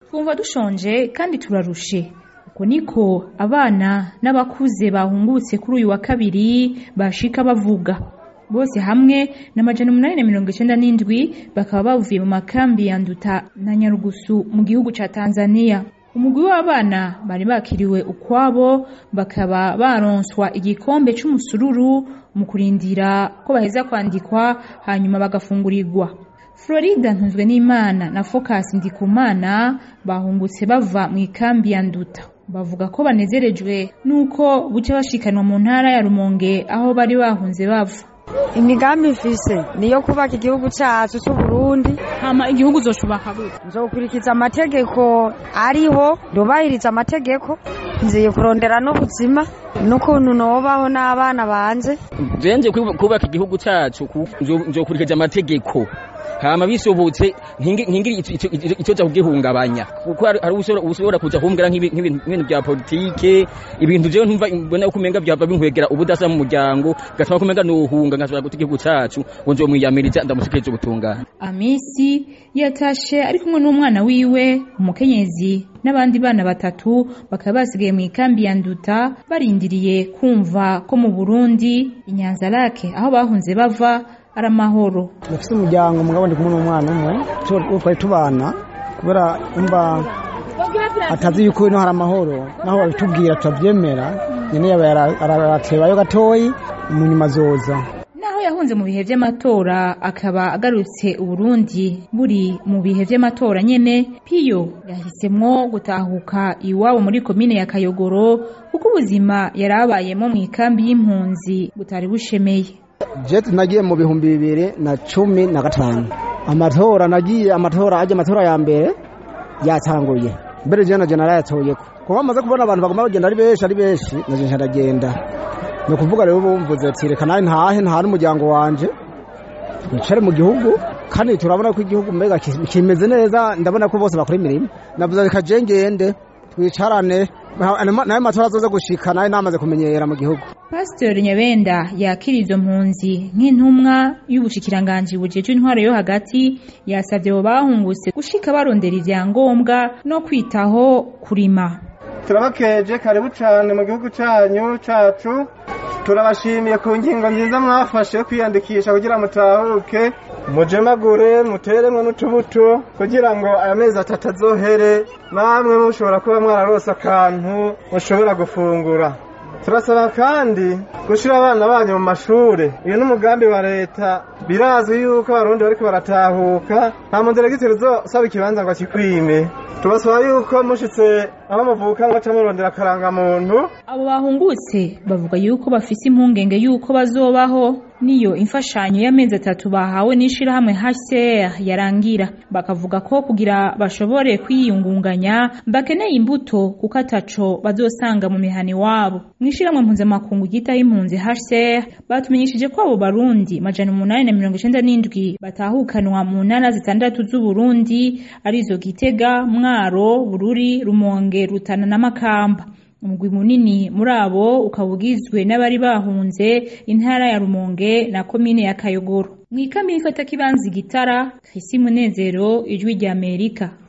twumva dushonje kandi turarushe uko niko abana n'abakuze bahungutse kuri uyu wa kabiri bashika bavuga bose hamwe na majana umunani na mirongo icenda n'indwi bakaba bavuye mu makambi ya Nduta na Nyarugusu mu gihugu ca Tanzania umugwi w'abana bari bakiriwe ukwabo bakaba baronswa igikombe c'umusururu mu kurindira ko baheza kwandikwa hanyuma bagafungurirwa Florida ntunzwe n'Imana na Focus Ndikumana bahungutse bava mu ikambi ya Nduta bavuga ko banezerejwe nuko buca bashikanwa mu ntara ya Rumonge aho bari bahunze bava imigambi mfise niyo kubaka igihugu cacu c'uburundi hama igihugu uzoshubaka gute nzokurikiza amategeko ariho ndubahiriza amategeko nziye kurondera n'ubuzima n'ukuntu nobaho n'abana banje jenje kubaka igihugu cacu nzokurikiza amategeko hama bisobotse ntingiri ico ca kugihungabanya kuko hari ushobora kuja kumbwira nk'ibintu vya politike ibintu jewe ntumva mbona ko umenga vyava binkwegera ubudasa mu muryango gatuma kumenga nohunga nkashobora guta igihugu cacu ngo nzomwiyamiriza ndamushikirije ubutungane amisi yatashe ari kumwe n'umwana wiwe umukenyezi n'abandi bana batatu bakaba basigaye mu ikambi ya nduta barindiriye kumva ko mu burundi inyanzarake aho bahunze bava ari amahoro dufite umuryango mugabo ndi kumwe n'umwana umwe twari tubana kubera umva atazi yuko ino hari amahoro naho babitubwira turabyemera nyine yaba aratebayo gatoyi mu nyuma zoza naho yahunze mu bihe vy'amatora akaba agarutse uburundi buri mu bihe vy'amatora nyene piyo yahisemwo gutahuka iwabo muri komine ya kayogoro kuko ubuzima yari abayemo mu ikambi y'impunzi butari bushemeye jeti nagiye mu bihumbi bibiri na cumi na gatanu amatora nagiye amatora ajya amatora ya mbere yatanguye mbere je naje narayatoyeko kuko bamaze kubona abantu baguma bagenda ari benshi ari benshi naje ncaragenda ni ukuvuga rero bumvuze ati reka nawe ntahe ntahari umuryango wanje wicare mu gihugu kandi turabona ko igihugu mbega kimeze neza ndabona ko bose bakora imirimo navuze reka je ngende twicarane nawe matora azoze gushika nawe namaze kumenyera mu gihugu Pastor Nyabenda yakira izo mpunzi nk'intumwa y'ubushikiranganji bujeje intwaro yo hagati yasavye abo bahungutse gushika barondera ivyangombwa no kwitaho kurima turabakeje karibu cane mu gihugu canyu cacu turabashimiye ku ngingo nziza mwafashe yo kwiyandikisha kugira mutahuke mujemagure muteremwe n'utubuto kugira ngo aya mezi atatu azohere namwe mushobora kuba mwararose akantu mushobora gufungura turasaba kandi gushyira abana banyu mu mashuri uyu ni umugambi wa leta birazwi yuko abarundi bariko baratahuka nta muderegiteri uzosaba ikibanza ngo akikwime tubasaba yuko mushitse aho muvuka ngo aca murondera akarangamuntu abo bahungutse bavuga yuko bafise impungenge yuko bazobaho niyo imfashanyo y'amezi atatu bahawe n'ishirahamwe HCR yarangira bakavuga ko kugira bashobore kwiyungunganya bakeneye imbuto kuko ataco bazosanga mu mihani wabo mw'ishirahamwe mpuzamakungu ryitaho impunzi HCR batumenyeshije ko abo barundi majana umunani na mirongo icenda n'indwi batahukanwa mu ntara zitandatu z'uburundi arizo gitega mwaro bururi rumonge rutana na makamba umugwi munini muri abo ukaba ugizwe n'abari bahunze intara ya rumonge na komine ya kayogoro mw'ikambi y'ifata kibanza igitara krisi munezero ijwi ry'amerika